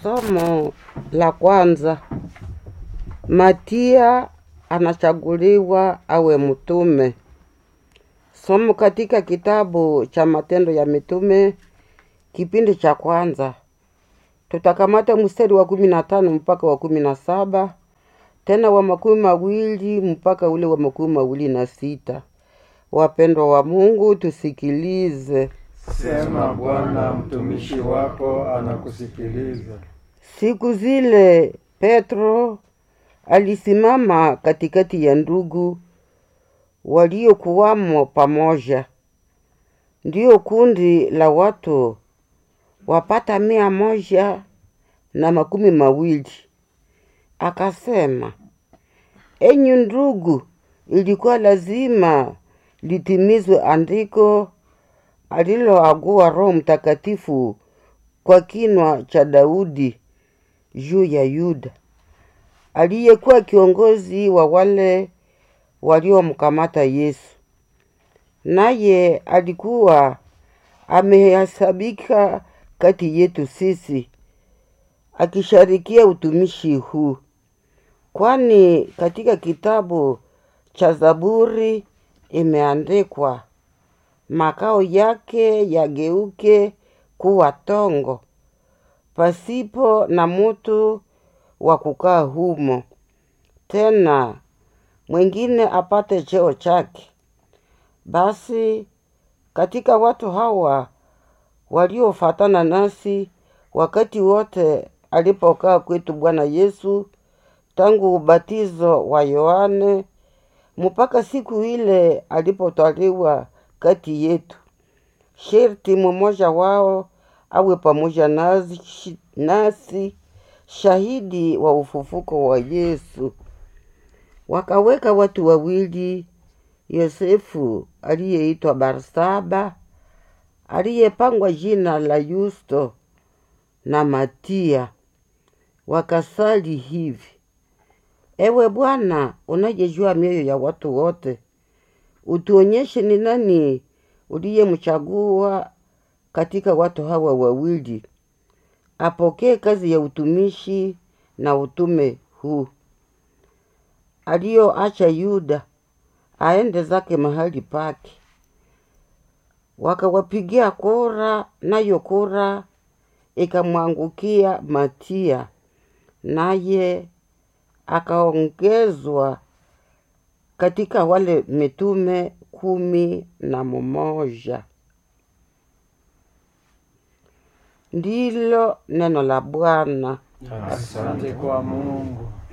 Somo la kwanza, Matia anachaguliwa awe mtume. Somo katika kitabu cha Matendo ya Mitume kipindi cha kwanza, tutakamata mstari wa kumi na tano mpaka wa kumi na saba tena wa makumi mawili mpaka ule wa makumi mawili na sita. Wapendwa wa Mungu, tusikilize. Sema Bwana, mtumishi wako anakusikiliza. Siku zile Petro alisimama katikati ya ndugu waliokuwamo pamoja, ndio kundi la watu wapata mia moja na makumi mawili. Akasema, enyi ndugu, ilikuwa lazima litimizwe andiko aliloagua Roho Mtakatifu kwa kinwa cha Daudi juu ya Yuda aliyekuwa kiongozi wa wale waliomkamata Yesu, naye alikuwa amehesabika kati yetu sisi, akisharikia utumishi huu. Kwani katika kitabu cha Zaburi imeandikwa, makao yake yageuke kuwa tongo, pasipo na mutu wa kukaa humo, tena mwingine apate cheo chake. Basi katika watu hawa waliofatana nasi wakati wote alipokaa kwetu Bwana Yesu, tangu ubatizo wa Yohane mpaka siku ile alipotwaliwa kati yetu, sherti mmoja wao awe pamoja nasi, nasi shahidi wa ufufuko wa Yesu. Wakaweka watu wawili, Yosefu aliyeitwa Barsaba, aliyepangwa jina la Yusto, na Matia, wakasali hivi: Ewe Bwana, unayejua mioyo ya watu wote, utuonyeshe ni nani uliyemchagua katika watu hawa wawili apokee kazi ya utumishi na utume huu, aliyoacha Yuda aende zake mahali pake. Wakawapigia kura, nayo kura ikamwangukia Matia, naye akaongezwa katika wale mitume kumi na mmoja. Ndilo neno la Bwana. Asante kwa Mungu.